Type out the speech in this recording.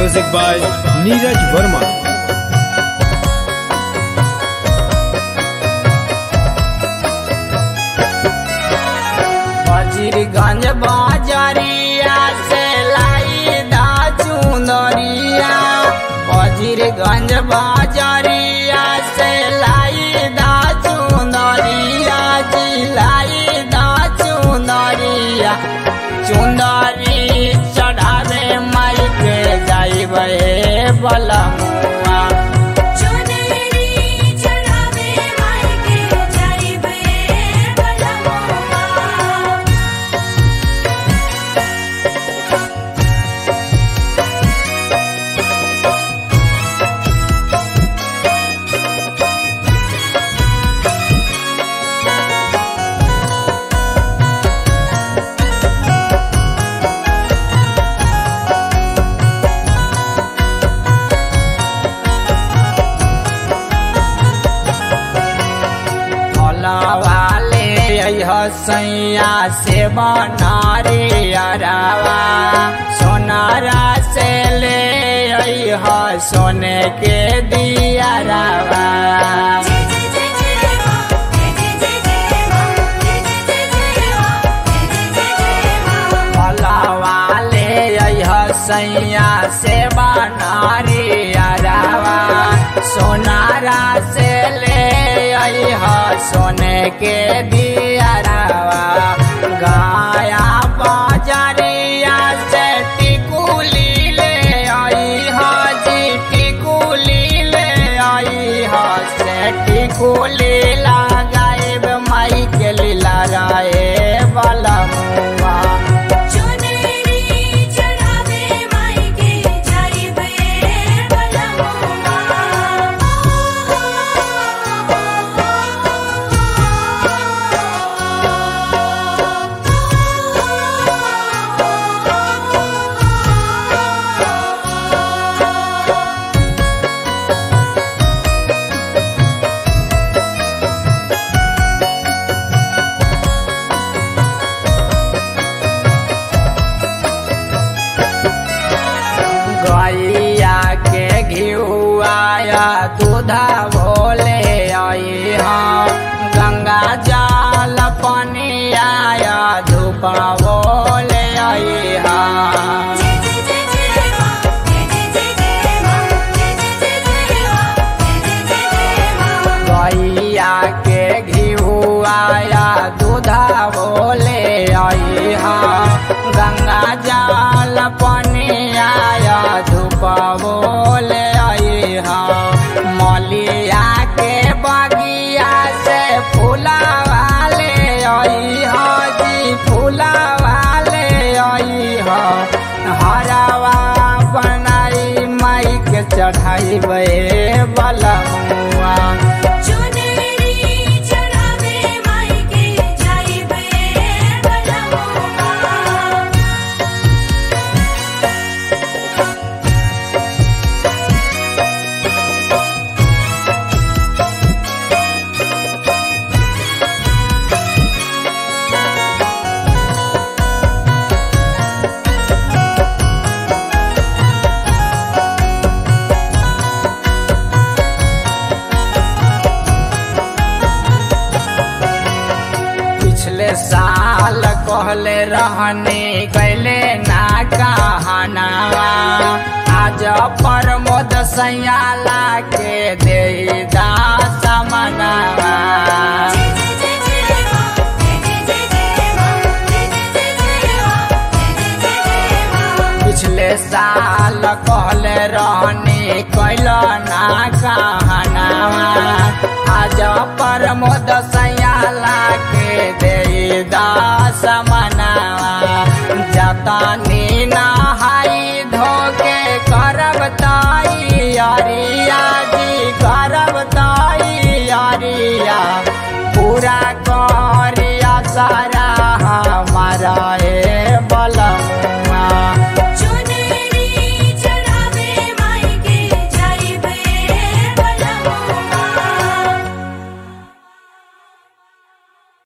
Music by Neeraj Verma. Wazirganj बाजरिया से लाई दा चुंदरिया वजीरगंज बाजरिया से लाई दा चुंदरिया जी लाई दा चुंदरिया चुंदरी चढ़ावे माई के जाइबे बलमुआ चुनरी चढ़ावे माई के जाइबे बलमुआ वाले हसैया से बनारे अरावा सोनारा से ले अह सोने के दिया रावा जय जय जय जय मां जय जय जय जय मां जय जय जय जय मां जय जय जय जय मां भला वाले हसैया से बनारे अरावा सोनारा से ले अह सोने के दिया रावा गाया बाजरिया से टिकुली ले आई हाजी टिकुली ले आई हा से टिकुली लगाए माई के लीला राए वाला मुआ चुनरी चढ़ावे माई के जाइबे बलमुआ गैया के घिउआया दूधा भोले आई हाँ गंगा जल पानी आया धूपा भोले आई हाँ जय जय जय जय मां जय जय जय जय मां जय जय जय जय मां जय जय जय जय मां गैया के घिउआया दूधा भोले आई हाँ गंगा जल पानी आया धूपा भोले आई हाँ मलिया के बगिया से फूला वाले आई हाँ जी फूला वाले आई हाँ हरावा बनाई माई के चढ़ाई बलमुआ चुनरी चढ़ावे माई के जाइबे बलमुआ पिछले साल कहले रहने कैले ना कहनावा आज प्रमोद सयाला के दे दास मनावा जय जय जय जय मां जय जय जय जय मां जय जय जय जय मां जय जय जय जय मां पिछले साल कहले रहने कैल ना कहनावा आज प्रमोद सयाला के दे दास मनावा जतनी ना